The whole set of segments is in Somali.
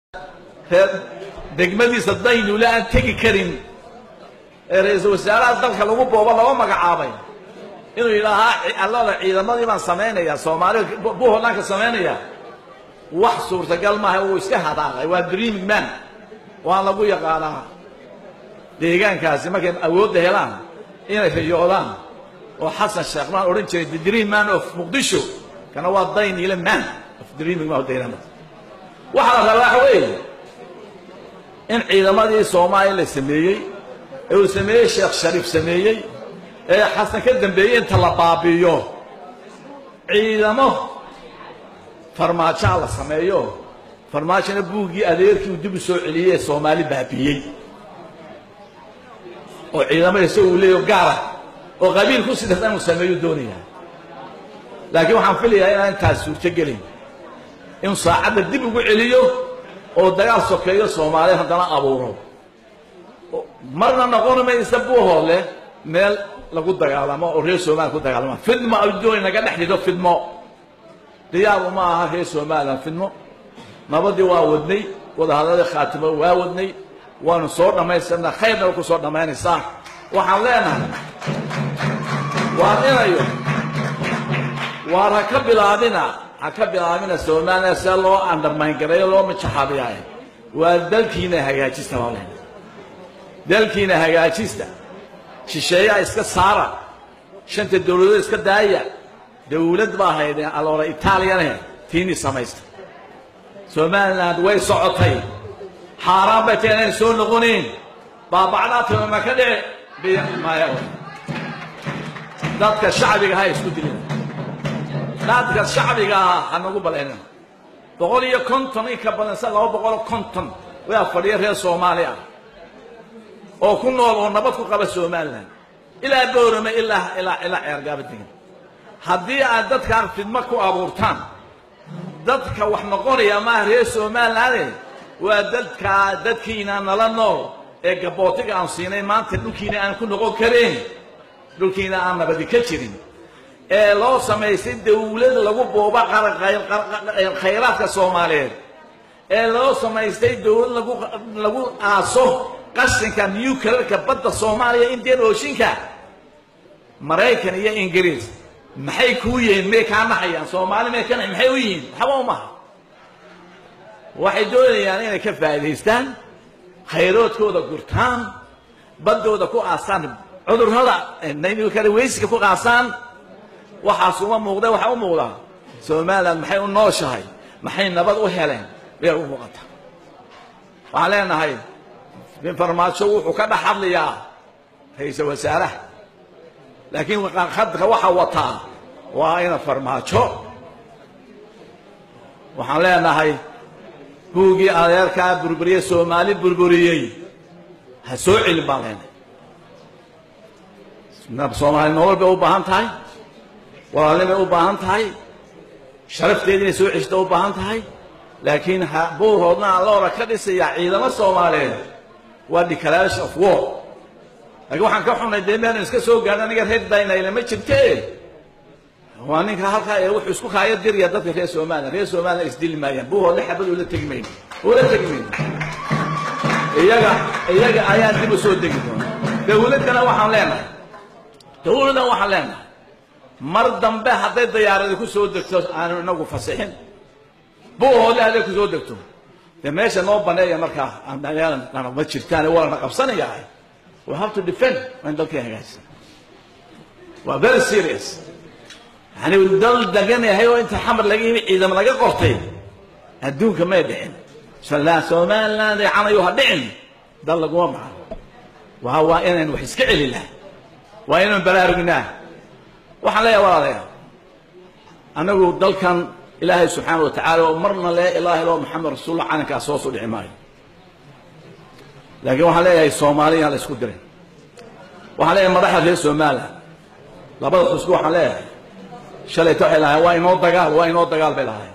reer degmadiisa daynule aan tegi karin ee ra-iisul wasaaraha dalka lagu boobo laba magacaabay inuu yidhaahaa allada ciidamadii baan samaynayaa soomaalida buholanka samaynaya wax suurtagal maaha uu iska hadaaqay waa dreaming man waan lagu yaqaanaa deegaankaasi markay awoodda helaan inay riyoodaan oo xasan sheekh maan odhan jiray the dream man of muqdisho kana waa daynile man of dreaming man of daynamada waxaa la rabaa waxa weeye in ciidamadii soomaaliya la sameeyey ee uu sameeyey sheekh shariif sameeyey ee xasan ka dambeeyey inta la baabi'iyo ciidamo farmaajaa la sameeyo farmaajona buuggii adeerkii uu dib u soo celiyey ee soomaali baabi'iyey oo ciidamada isaga uu leeyaho gaara oo qabiil ku sidasta inuu sameeyo doonayaa laakiin waxaan filayaa inaan intaas suurto gelin inuu saacadda dib ugu celiyo oo dagaal sokeeyo soomaaliya haddana abuuro marna noqon maysa buuhoole meel lagu dagaalamo oo reer somaliya ku dagaalama fidmo ay dooni naga dhex dhido fidmo diyaar uma aha reer somalilan fidmo nabadii waa wadnay wadahadladii khaatimo waa wadnay waanu soo dhammaystirnaa khayrna way ku soo dhammaynaysaa waxaan leenahay waan inayo waar ha ka bilaabina ha ka bilaabina somaliya see loo andhamayngareeyo loo majaxaabiyaaye waa dalkiina hagaajista baa leenahay dalkiina hagaajista shisheeyaha iska saara shanta dowladood iska daaya dowlad baa haydee aloora itaaliyane tiinii samaysta somaliland way socotay xaaraan bay tahay inayna soo noqonayn baabacdaa timama ka dhici maya dadka shacbiga ha isku dilin dadka shacbiga ah ha nagu balaynin boqol iyo konton in ka badan sa laba boqol konton waa fadhiya reer soomaali ah oo ku nool oo nabad ku qaba somalilan ilaa boorame ilaa ilaa ilaa ceergaaba degan haddii aad dadkaan fidmo ku abuurtaan dadka wax noqonaya maaha reer somalilaane waa dadkaa dadkiina nala nool ee gabootiga aan siinay maanta dhulkiina aan ku noqon karayn dhulkiina aan nabadi ka jirin ee loo samaystay dawlad lagu booba khayraadka soomaaliyeed ee loo samaystay dawlad lagu lagu aaso qashinka newclearka badda soomaaliya indian oceanka maraykan iyo ingiriis maxay kuu yihiin may kaa naxayaan soomaali may ka naxay maxay u yihiin waxba umaha waxay doonayaan inay ka faa'idaystaan khayroodkooda gurtaan baddooda ku aasaan cudurrada kale weysiga ku qaasaan waxaas uma muuqda waxaa u muuqdaa somaliland maxay u nooshahay maxay nabad u heleen bay u muuqataa waxaan leenahay bin farmaajo wuxuu ka dhex hadlayaa ra-iisal wasaaraha laakiin khadka waxa wataa waa ina farmaajo waxaan leenahay buuggii adeerkaa burburiyey soomaali burburiyey ha soo celin baan leenahay soomaali nolol bay u baahan tahay walaalnimay u baahan tahay sharafteeda inay soo ceshta u baahan tahay laakiin buurhoodna aan loora ka dhisayaa ciidamo soomaaliyeed waa declaration of war laakiin waxaan ka xunay dee meanu iska soo gaadhin aniga reer daynayla ma jirte waa ninka halkaa ee wuxuu isku kaaya diraya dadka reer somaliya reer somaliya isdili maayaan buuhoodle xabad ula tegi mayno ula tegi mayno iyaga iyaga ayaan dib u soo degi doona dawladdana waxaan leenahay dawladdan waxaan leenahay mar dambe hadday dayaaradi ku soo degto aanu inagu fasixin buuhoodle hadday ku soo degto dee meesha noo baneeya markaa ma jirtaan waa la qabsanayaa we have to defend waa in dalkii hagaajisa waa very serious yani dal degan yahay oo inta xamar laga yimi ciidamo laga qortay adduunka may dhicin somaliland ay canayo ha dhicin dal laguma baxo waa waa inaynu wax iska celi laha waa inaynu baraarugnaa waxaan leeyahay walaalayaa anagu dalkan ilaahay subxaana wa tacaala oo marna lee ilaah ilo maxamed rasuulullah calankaas hoos u dhici maayo laakiin waxaan leeyahay soomaaliya la isku diray waxaan leeyahay madaxda reer somaliland labada xusku waxaan leeyahay shalayta waxay lahayn waa inoo dagaal waa inoo dagaal bay lahayn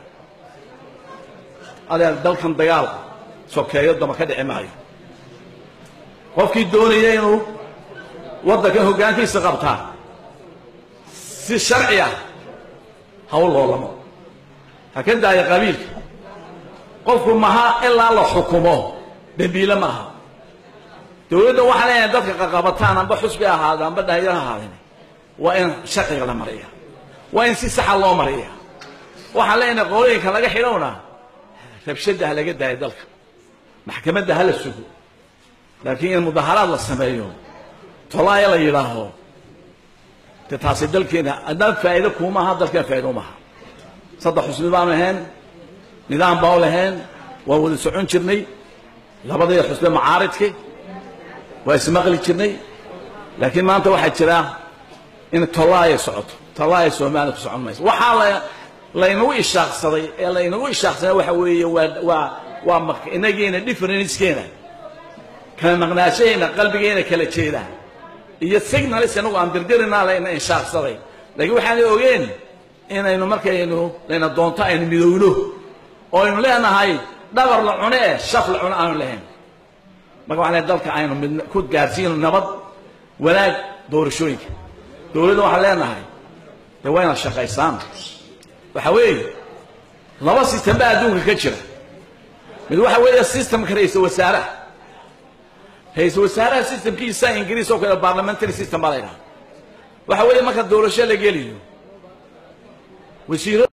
adeer dalkan dagaal sokeeyo dama ka dhici maayo qofkii doonaya inuu waddankan hoggaankiisa qabtaa si sharci ah hawl loolamo ha ka daaya qabiilka qofku maha ilaa la xukumo dembiile maaha dowladda waxaa leeyahay dadka qaqabataan amba xusbi ahaada amba dhalinyaro ahaadeen waa in sharciga la mariya waa in si saxa loo mariya waxaan leenahay qolooyinka laga xidhowna rabshadda ha laga daayo dalka maxkamadda ha la sugo laakiin in mudaharaad la sameeyo tolaaya la yidhaaho de taasi dalkeena haddaan faa'iido kuumaha dalkeen faa'ido umaha saddex xusbi baanu ahayn nidaam baa u lahayn waa wada socon jirnay labadii xusbe macaaridki waa ismaqli jirnay laakiin maanta waxaa jira in tolaaya socoto tolaaya soomaaliya ku socon mayso waxaa la laynagu ishaaqsaday ee laynagu ishaaqsaday waxa weeye waa waa waa inagiina differencekeena kala maqnaashahayna qalbigeena kala jeeda iyo signalis inagu aan dirdirinaa layna inshaaqsaday laakiin waxaana ogeen inaynu markaynu layna doonto aynu midowno oo aynu leenahay dhabar la cune eh shaf la cune aanu lahayn marka waxaan leehay dalka aynu mid ku gaarsiino nabad wanaag doorashooyinka dowladda waxaan leenahay dee waa inaad shaqaysaan waxa weeye laba system baa adduunka ka jira mid waxa weeye systemka ra-iisal wasaaraha ra-iisal wasaaraha systemkiisa ingiriis oo kale parliamentary system baa la ydhaha waxa weeye marka doorasho la geliyo wasiiro